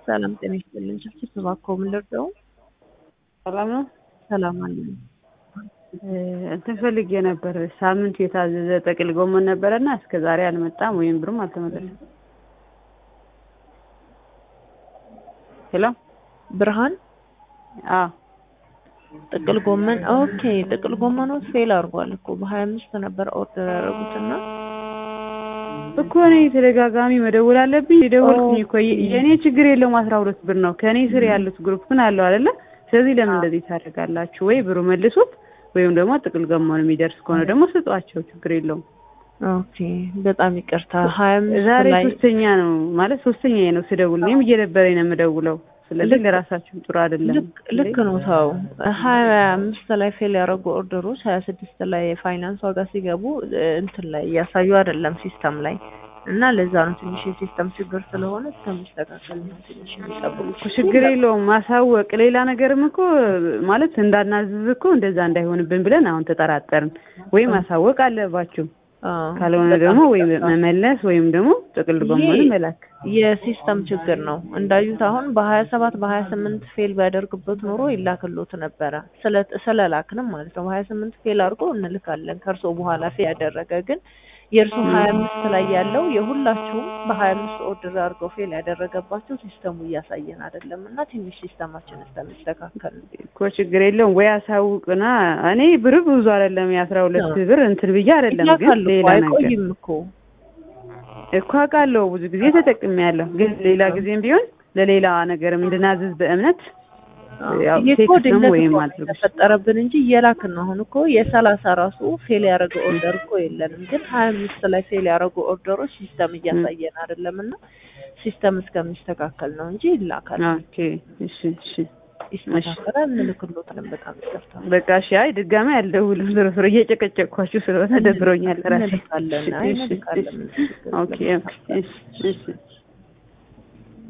ሰላም ጤና ይስጥልን። ችፍችፍ እባክዎ ምን ልርዳው? ሰላም ነው። ሰላም አለን። እንትን ፈልጌ ነበር። ሳምንት የታዘዘ ጥቅል ጎመን ነበረና እስከ ዛሬ አልመጣም ወይም ብሩም አልተመለሰም። ሄሎ ብርሃን አዎ ጥቅል ጎመን ኦኬ። ጥቅል ጎመኑ ፌል አድርጓል እኮ በሀያ አምስት ነበር ኦርደር ያደረጉትና እኮ እኔ ተደጋጋሚ መደወል አለብኝ። የደወልኩኝ እኮ የእኔ ችግር የለውም አስራ ሁለት ብር ነው። ከእኔ ስር ያሉት ግሩፕ ግን አለው አይደለ? ስለዚህ ለምን እንደዚህ ታደርጋላችሁ? ወይ ብሩ መልሱት ወይም ደግሞ ጥቅል ጎመኑ የሚደርስ ከሆነ ደግሞ ስጧቸው። ችግር የለውም። ኦኬ በጣም ይቅርታ። ሀያ አምስት ዛሬ ላይ ሶስተኛ ነው ማለት ሶስተኛ ነው ስደውል። እኔም እየደበረኝ ነው የምደውለው። ስለዚህ ለራሳችሁ ጥሩ አይደለም። ልክ ልክ ነው። ሰው ሀያ አምስት ላይ ፌል ያደረጉ ኦርደሮች ሀያ ስድስት ላይ የፋይናንስ ዋጋ ሲገቡ እንትን ላይ እያሳዩ አይደለም ሲስተም ላይ እና ለዛ ነው ትንሽ የሲስተም ችግር ስለሆነ እስከሚስተካከል ነው ትንሽ የሚጠብቁ እኮ ችግር የለውም ማሳወቅ። ሌላ ነገርም እኮ ማለት እንዳናዝዝ እኮ እንደዛ እንዳይሆንብን ብለን አሁን ተጠራጠርን። ወይም ማሳወቅ አለባችሁ፣ ካልሆነ ደግሞ ወይም መመለስ ወይም ደግሞ ጥቅል ጎመን መላክ የሲስተም ችግር ነው። እንዳዩት አሁን በሀያ ሰባት በሀያ ስምንት ፌል ቢያደርግበት ኖሮ ይላክሎት ነበረ ስለላክንም ማለት ነው። በሀያ ስምንት ፌል አድርጎ እንልካለን ከእርሶ በኋላ ፌል ያደረገ ግን የእርሱ ሀያ አምስት ላይ ያለው የሁላችሁም በሀያ አምስት ኦርደር አድርገው ፌል ያደረገባቸው ሲስተሙ እያሳየን አይደለም እና ትንሽ ሲስተማችን እስከሚስተካከል ነው። እኮ ችግር የለውም ወይ አሳውቅና እኔ ብር ብዙ አይደለም የአስራ ሁለት ብር እንትን ብዬ አይደለም ግን ይላካሉ እኮ ሌላ ነገር አይቆይም እኮ እኮ አውቃለሁ ብዙ ጊዜ ተጠቅሜያለሁ። ግን ሌላ ጊዜም ቢሆን ለሌላ ነገርም እንድናዝዝ በእምነት ያው ይሄ እኮ ቴክስት ነው ድንገት ወይም እኮ አድርጉ ተፈጠረብን እንጂ እየላክን ነው። አሁን እኮ የሰላሳ ራሱ ፌል ያደረገ ኦርደር እኮ የለንም፣ ግን ሀያ አምስት ላይ ፌል ያደረጉ ኦርደሮች ሲስተም እያሳየን አይደለም እና ሲስተም እስከሚስተካከል ነው እንጂ ይላካል። ኦኬ እሺ እሺ ይስተካከላል፣ እንልክሎታለን። በጣም ይቅርታ በቃ እሺ። አይ ድጋሚ አልደውልም። ዞሮ ዞሮ እየጨቀጨቅኳችሁ ስለሆነ ደብሮኛል ራሴ። እንልካለን። አይ እሺ፣ እንልካለን። እሺ። ኦኬ ኦኬ እሺ እሺ